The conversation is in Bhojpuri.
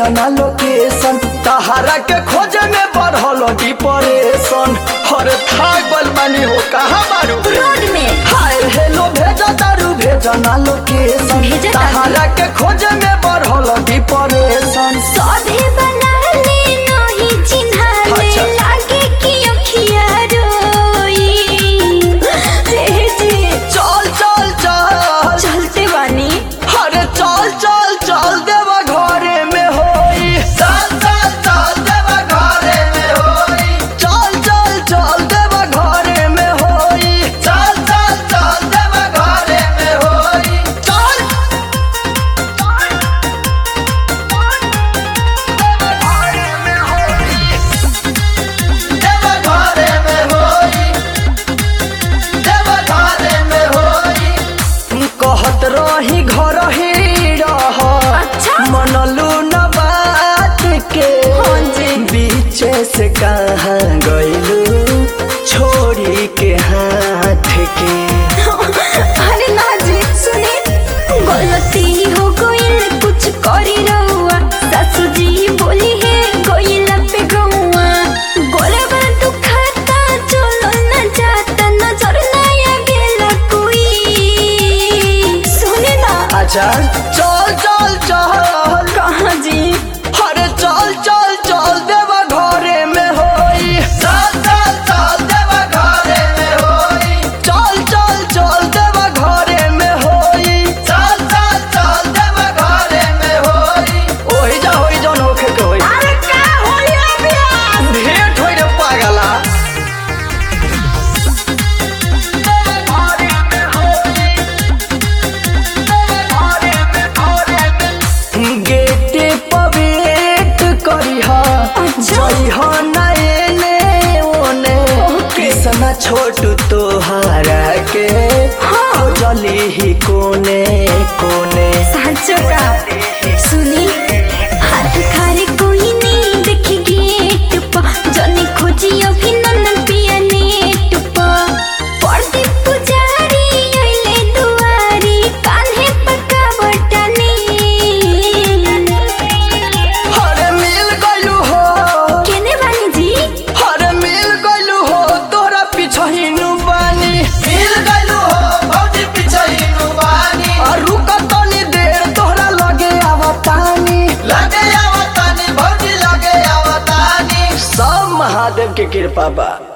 भेजना लोकेशन तहारा के खोजे में बढ़ल डिप्रेशन हर थागल मानी हो कहाँ मारू रोड में हाय हेलो भेजा दारू भेजना लोकेशन भेजा दारू? तहारा के खोजे में बढ़ल डिप्रेशन सौदे बना ले नहीं चिन्हा ले अच्छा। लागे कि अखिया रोई हे जी चल चल चल चलते बानी अरे चल चल चल देवा घरे में होई चल चल चल देवा घरे में होई चल चल चल देवा घरे में होई चल चल चल देवा घरे में होई चल देवा घरे में होई देवा घरे में होई कहत रही घर ही रह अच्छा। मनलू न बात के हाँ जी। बीचे से कहाँ गइलू छोड़ी के हाथ के अरे ना जी सुने गलती हो गई कुछ करी रहुआ सासू जी बोली है गोइल पे गौआ गोलवा दुखाता चलो न जाता नजर ना गेला कोई सुने ना अच्छा चल चल चल कहाँ जी अरे चल चल चल देवा घरे में होई चल चल चल देवा घरे में होई चल चल चल देवा घरे में होई चल चल चल देवा घरे में होई ओही जा होई जौन होखे के होई अरे का होया बिया भेंट होई रे पागला गेटे पर वेट करिहा अच्छा। जइहा ना एने ओने कृष्णा छोटू तोहारा के हाँ। जली ही कोने कोने साचो का सुनी हाथ खारे कोई नहीं देखी गेट पा जने खोजी अभिनंदन पिया नेट पा पड़ती पुजारी अइले दुआरी कान्हे पका बटनी अरे मिल गइलू हो केने बानी जी अरे मिल गइलू हो तोरा पिछहिनु बानी मिल गइलू हो भौजी पिछहिनु बानी आ रुक तनी देर तोहरा लगे आवतानी लगे आवतानी भौजी लगे आवतानी सब महादेव के कृपा बा